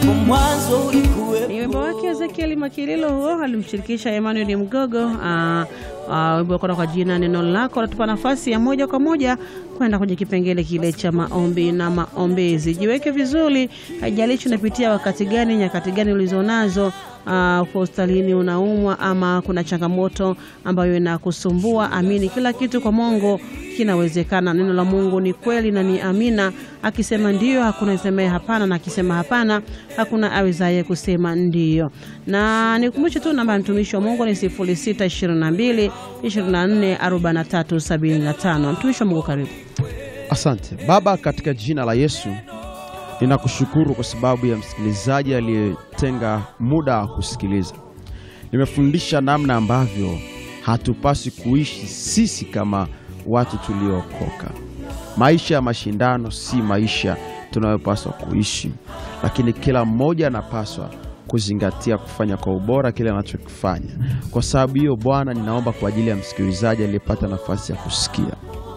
hapo mwanzo ulikuwepo. Ni wimbo wake Ezekieli Makililo huo alimshirikisha Emmanuel Mgogo. ah, ah, Wimbo wako kwa jina neno lako natupa nafasi ya moja kwa moja kwenda kwenye kipengele kile cha maombi na maombezi. Jiweke vizuri, haijalishi unapitia wakati gani, nyakati gani ulizonazo Uh, uko hospitalini unaumwa, ama kuna changamoto ambayo inakusumbua, amini kila kitu kwa Mungu kinawezekana. Neno la Mungu ni kweli na ni amina. Akisema ndiyo, hakuna asemaye hapana, na akisema hapana, hakuna awezaye kusema ndiyo. Na nikumbushe tu namba ya mtumishi wa Mungu ni 0622 24 43 75. Mtumishi wa Mungu, karibu. Asante Baba, katika jina la Yesu ninakushukuru kwa sababu ya msikilizaji aliyetenga muda wa kusikiliza. Nimefundisha namna ambavyo hatupasi kuishi sisi kama watu tuliookoka. Maisha ya mashindano si maisha tunayopaswa kuishi, lakini kila mmoja anapaswa kuzingatia kufanya kwa ubora kile anachokifanya. Kwa sababu hiyo, Bwana, ninaomba kwa ajili ya msikilizaji aliyepata nafasi ya kusikia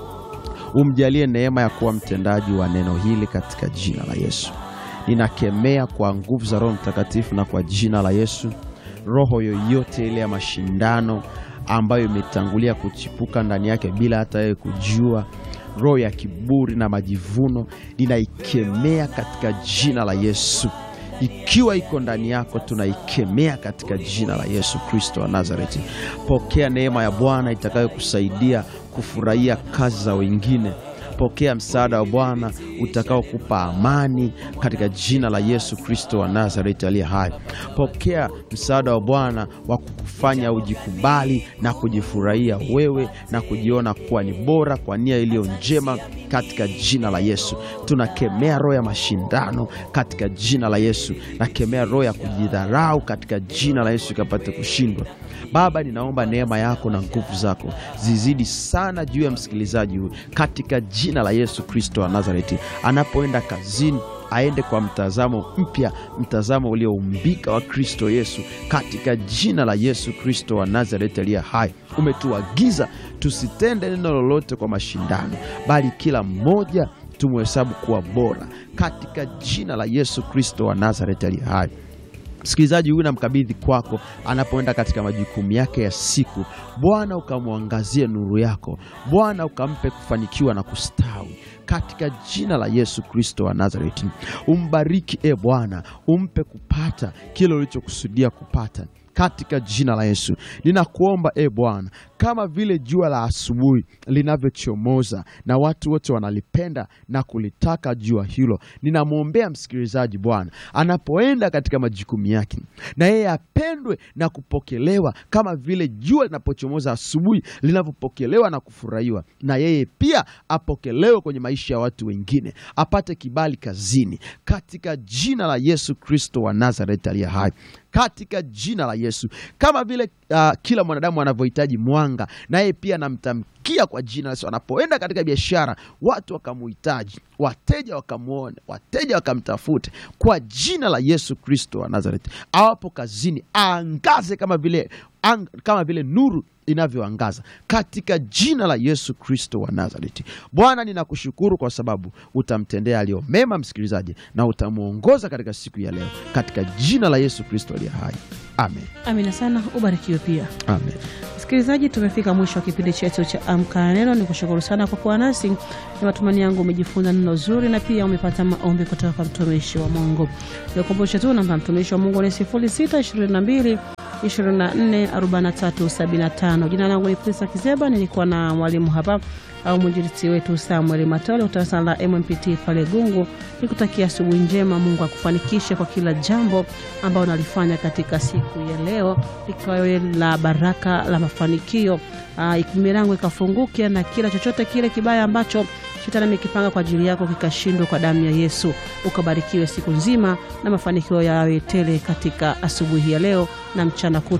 umjalie neema ya kuwa mtendaji wa neno hili katika jina la Yesu. Ninakemea kwa nguvu za Roho Mtakatifu na kwa jina la Yesu, roho yoyote ile ya mashindano ambayo imetangulia kuchipuka ndani yake bila hata yeye kujua, roho ya kiburi na majivuno, ninaikemea katika jina la Yesu. Ikiwa iko ndani yako, tunaikemea katika jina la Yesu Kristo wa Nazareti. Pokea neema ya Bwana itakayokusaidia kufurahia kazi za wengine. Pokea msaada wa Bwana utakaokupa amani katika jina la Yesu Kristo wa Nazareti aliye hai. Pokea msaada wa Bwana wa kukufanya ujikubali na kujifurahia wewe na kujiona kuwa ni bora kwa nia iliyo njema katika jina la Yesu. Tunakemea roho ya mashindano katika jina la Yesu. Nakemea roho ya kujidharau katika jina la Yesu ikapate kushindwa. Baba, ninaomba neema yako na nguvu zako zizidi sana juu ya msikilizaji huyu katika jina la Yesu Kristo wa Nazareti. Anapoenda kazini aende kwa mtazamo mpya, mtazamo ulioumbika wa Kristo Yesu, katika jina la Yesu Kristo wa Nazareti aliye hai. Umetuagiza tusitende neno lolote kwa mashindano, bali kila mmoja tumhesabu kuwa bora, katika jina la Yesu Kristo wa Nazareti aliye hai. Msikilizaji huyu namkabidhi kwako anapoenda katika majukumu yake ya siku. Bwana ukamwangazie nuru yako, Bwana ukampe kufanikiwa na kustawi katika jina la Yesu Kristo wa Nazareti. Umbariki e Bwana, umpe kupata kile ulichokusudia kupata katika jina la Yesu. Ninakuomba e Bwana, kama vile jua la asubuhi linavyochomoza na watu wote wanalipenda na kulitaka jua hilo, ninamwombea msikilizaji Bwana, anapoenda katika majukumu yake, na yeye apendwe na kupokelewa kama vile jua linapochomoza asubuhi linavyopokelewa na kufurahiwa, na yeye pia apokelewe kwenye maisha ya watu wengine, apate kibali kazini, katika jina la Yesu Kristo wa Nazareti aliye hai katika jina la Yesu. Kama vile uh, kila mwanadamu anavyohitaji mwanga, naye pia namtamkia kwa jina la Yesu, anapoenda katika biashara watu wakamuhitaji, wateja wakamwone, wateja wakamtafute, kwa jina la Yesu Kristo wa Nazareti. Awapo kazini aangaze kama vile, ang, kama vile nuru inavyoangaza katika jina la Yesu Kristo wa Nazareti. Bwana, ninakushukuru kwa sababu utamtendea aliyo mema msikilizaji, na utamwongoza katika siku ya leo, katika jina la Yesu Kristo aliye hai, amen, Amina sana, ubarikiwe pia. amen. Msikilizaji, tumefika mwisho wa kipindi chetu cha Amka na Neno. Ni kushukuru sana kwa kuwa nasi. Ni matumaini yangu umejifunza neno zuri na pia umepata maombi kutoka kwa mtumishi wa Mungu. Nikukumbushe tu namba ya mtumishi wa Mungu ni 0622 244375. Jina langu ni Prisa Kizeba, nilikuwa na mwalimu hapa au mwinjilisti wetu Samuel Matole kutoka la MMPT pale Gungu. Nikutakia asubuhi njema, Mungu akufanikishe kwa kila jambo ambalo unalifanya katika siku ya leo, likawe la baraka la mafanikio. Uh, milango ikafunguke na kila chochote kile kibaya ambacho shetani amekipanga kwa ajili yako kikashindwa kwa damu ya Yesu. Ukabarikiwe siku nzima na mafanikio yawe tele katika asubuhi ya leo na mchana kutu.